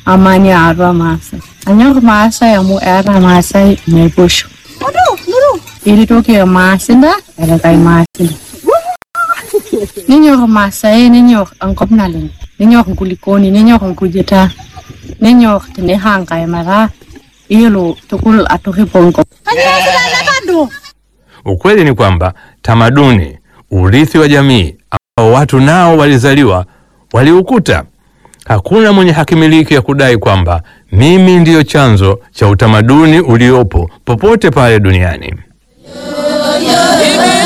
amani arwa masa anyok masa yamu era masa mepusho ilitoke masinda era kai masinda ninyok masai ninyok angkop naleng ninyok nkulikoni ninyok nkujita ninyok tene hangai mara ilo tukul atoki pongko Ukweli ni kwamba tamaduni, urithi wa jamii ambao watu nao walizaliwa waliukuta. Hakuna mwenye hakimiliki ya kudai kwamba mimi ndiyo chanzo cha utamaduni uliopo popote pale duniani.